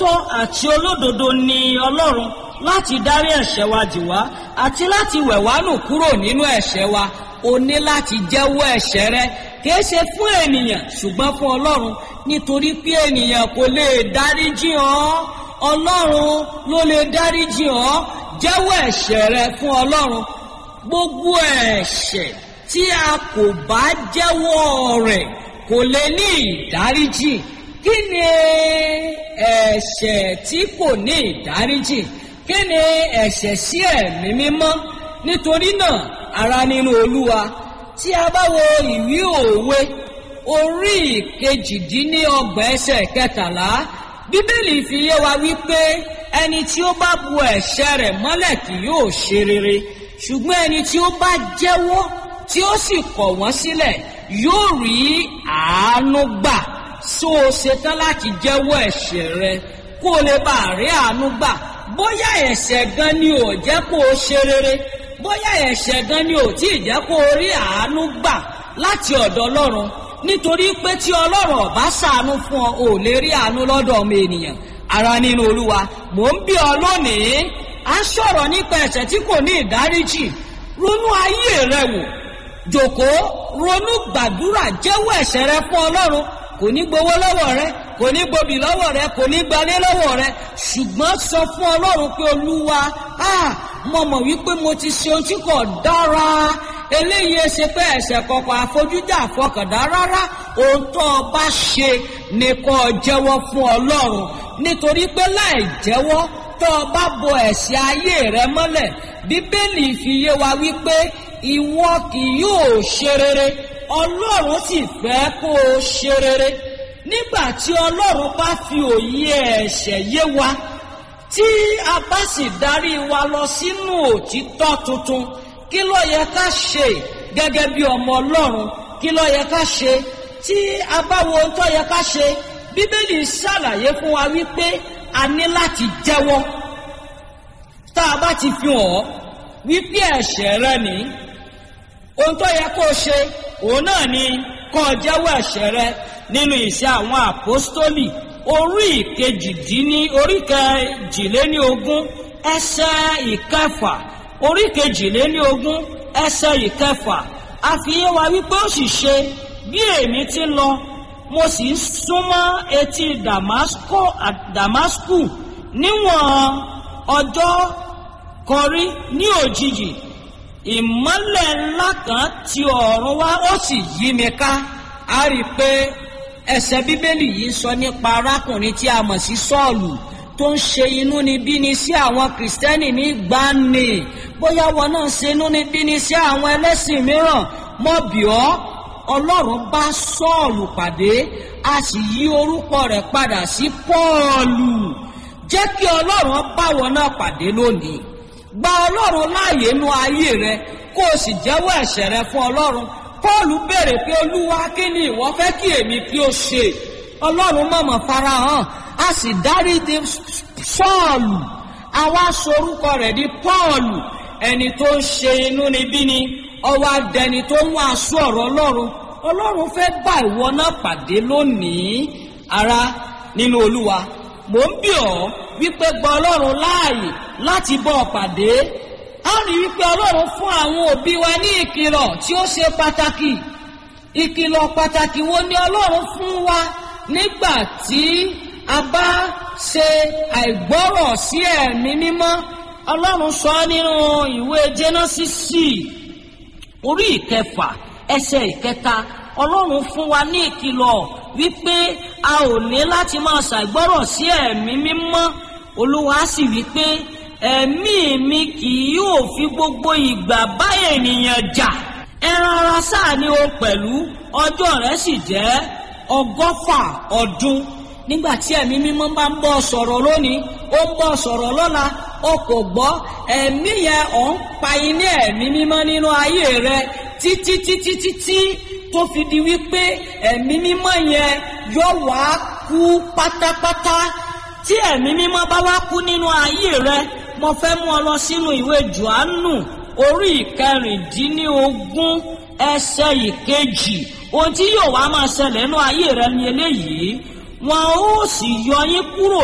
olóòótọ́ àti olódodo ni ọlọ́run láti dárí ẹ̀ṣẹ̀ wa jì wá àti láti wẹ̀ wá nù kúrò nínú ẹ̀ṣẹ̀ wa o ní láti jẹ́wọ́ ẹ̀ṣẹ̀ rẹ kìí ṣe fún ènìyàn ṣùgbọ́n fún ọlọ́run nítorí pé ènìyàn kò lè dáríjì ọ́ ọlọ́run ló lè dáríjì ọ́ jẹ́wọ́ ẹ̀ṣẹ̀ rẹ fún ọlọ́run gbogbo ẹ̀ṣẹ̀ tí a kò bá jẹ́wọ́ rẹ̀ kò lè ní ìdáríjì kí ni ẹ̀ṣẹ̀ tí kò ní ìdáríjì kí ni ẹ̀ṣẹ̀ sí ẹ̀mí mímọ́ nítorí náà ara nínú olúwa tí a bá wo ìwé òwe orí ìkejìdínlọ́gbọ̀n ẹsẹ̀ kẹtàlá bíbélì fi yé wa wípé ẹni tí ó bá bu ẹ̀ṣẹ̀ rẹ̀ mọ́lẹ̀ kì yóò ṣe rere ṣùgbọ́n ẹni tí ó bá jẹ́wọ́ tí ó sì kọ̀ wọ́n sílẹ̀ yóò rí àánú gbà so o ṣetán láti jẹ́wọ́ ẹ̀ṣẹ̀ rẹ kó o lè bá rí àánú gbà bóyá ẹ̀ṣẹ̀ gan ni ò jẹ́ kó o ṣe rere bóyá ẹ̀ṣẹ̀ gan ni ò tí ì jẹ́ kó o rí àánú gbà láti ọ̀dọ̀ ọlọ́run nítorí pé tí ọlọ́run ọ̀bá ṣàánú fún ọ ò lè rí àánú lọ́dọ̀ ọmọ ènìyàn ara nínú olúwa mò ń bí ọ lónìí à ń sọ̀rọ̀ nípa ẹ̀ṣẹ̀ tí kò ní ìdáríjì ronú ayé rẹ wò jòkó ronú gbàdúrà jẹ́wọ́ ẹ̀ṣẹ̀ rẹ fún ọlọ́run kò ní gbowó lọ́wọ́ rẹ kò ní gbobì lọ́wọ́ rẹ kò ní gbalé lọ́wọ́ rẹ ṣùgbọ́n sọ fún ọlọ́run pé olúwa mo mọ̀ wípé mo ti ṣe ohun tí kò dára eléyìí ṣe pé ẹ̀ṣẹ̀ kọ̀ọ̀kan àfojújà àfọkàndá rárá ohun tó o bá ṣe ni kò jẹ́wọ́ fún ọlọ́run nítorí pé láì jẹ́wọ́ tó o bá bo ẹ̀ṣẹ̀ ayé rẹ mọ́lẹ̀ bíbélì fi yé wa wípé ìwọ kì yóò ṣe rere ọlọ́run sì fẹ́ kó o ṣe rere nígbà tí ọlọ́run bá fi òye ẹ̀ṣẹ̀ yé wa tí a bá sì darí wa lọ sínú òtítọ́ tuntun kí ló yẹ ká ṣe gẹ́gẹ́ bí ọmọ ọlọ́run kí ló yẹ ká ṣe tí a bá wo ohun tó yẹ ká ṣe bíbélì ṣàlàyé fún wa wípé a ní láti jẹ́wọ́ tá a bá ti fi hàn ọ́ wípé ẹ̀ṣẹ̀ rẹ nìí ohun tó yẹ kó o ṣe òun náà ni kó o jẹ́wọ́ ẹ̀ṣẹ̀ rẹ nínú ìṣe àwọn àpọ́stólì orí ìkejìdínní orí kejìléní ogún ẹsẹ̀ ìkẹfà orí kejìléní ogún ẹsẹ̀ ìkẹfà àfihàn wa wípé ó sì ṣe bí èmi ti lọ mo sì ń súnmọ́ etí damasku níwọ̀n ọjọ́ kọrí ní òjijì ìmọ́lẹ̀ ńlá kan ti ọ̀run wá ó sì yí mi ká a rí i pé ẹsẹ̀ bíbélì yìí sọ nípa arákùnrin tí a mọ̀ sí sọ́ọ̀lù tó ń ṣe inúnibíni sí àwọn kìrìsìtẹ́nì ní gbani bóyá wọn náà ṣe inúnibíni sí àwọn ẹlẹ́sìn mìíràn mọ́ bí ọ́ ọlọ́run bá sọ́ọ̀lù pàdé a sì yí orúkọ rẹ̀ padà sí pọ́ọ̀lù jẹ́ kí ọlọ́run bá wọn náà pàdé lónìí gba ọlọ́run láàyè nú ayé rẹ kó o sì jẹ́wọ́ ẹ̀ṣẹ̀ rẹ fún ọlọ́run pọ́ọ̀lù béèrè pé olúwa kí ni ìwọ fẹ́ kí èmi kí o ṣe ọlọ́run mọ̀mọ́ farahàn a sì dáríji sọ́ọ̀lù àwa sorúkọ rẹ̀ di pọ́ọ̀lù ẹni tó ń ṣe inúnibíni ọwọ́ adẹni tó ń wàásù ọ̀rọ̀ ọlọ́run ọlọ́run fẹ́ bá ìwọ náà pàdé lónìí ara nínú olúwa mò ń bí ọ wípé gba ọlọ́run láàyè láti bọ́ ọ pàdé a rí wípé ọlọ́run fún àwọn òbí wa ní ìkìlọ̀ tí ó ṣe pàtàkì ìkìlọ̀ pàtàkì wo ni ọlọ́run fún wa nígbà tí a bá ṣe àìgbọ́rọ̀ sí ẹ̀mí mímọ́ ọlọ́run sọ nínú ìwé jẹ́nọ́sísì orí ìkẹfà ẹsẹ̀ ìkẹta ọlọ́run fún wa ní ìkìlọ̀ wípé a ò ní láti máa ṣàìgbọ́rọ̀ sí ẹ̀mí mímọ́ olúwa sì wípé ẹ̀mí mi kì yóò fi gbogbo ìgbà bá ènìyàn jà ẹran ara sáà ni o pẹ̀lú ọjọ́ rẹ̀ sì jẹ́ ọgọ́fà ọdún nígbà tí ẹ̀mí mímọ́ bá ń bọ̀ sọ̀rọ̀ lónìí ó ń bọ̀ sọ̀rọ̀ lọ́la o kò gbọ́ ẹ̀mí yẹn ọ̀ ń pa iná ẹ̀mí mímọ́ nínú ayé rẹ títí títí títí tó fi di wípé ẹ̀mí mímọ́ yẹn yóò wá kú pátápátá tí ẹ̀mí mímọ́ bá wá kú nínú ayé rẹ mo fẹ́ mú ọ lọ sínú ìwé johannu orí ìkẹrìndínlógún ẹsẹ̀ ìkejì ohun tí yóò wá máa ṣẹlẹ̀ nínú ayé rẹ ni eléyìí wọn ó sì yọ yín kúrò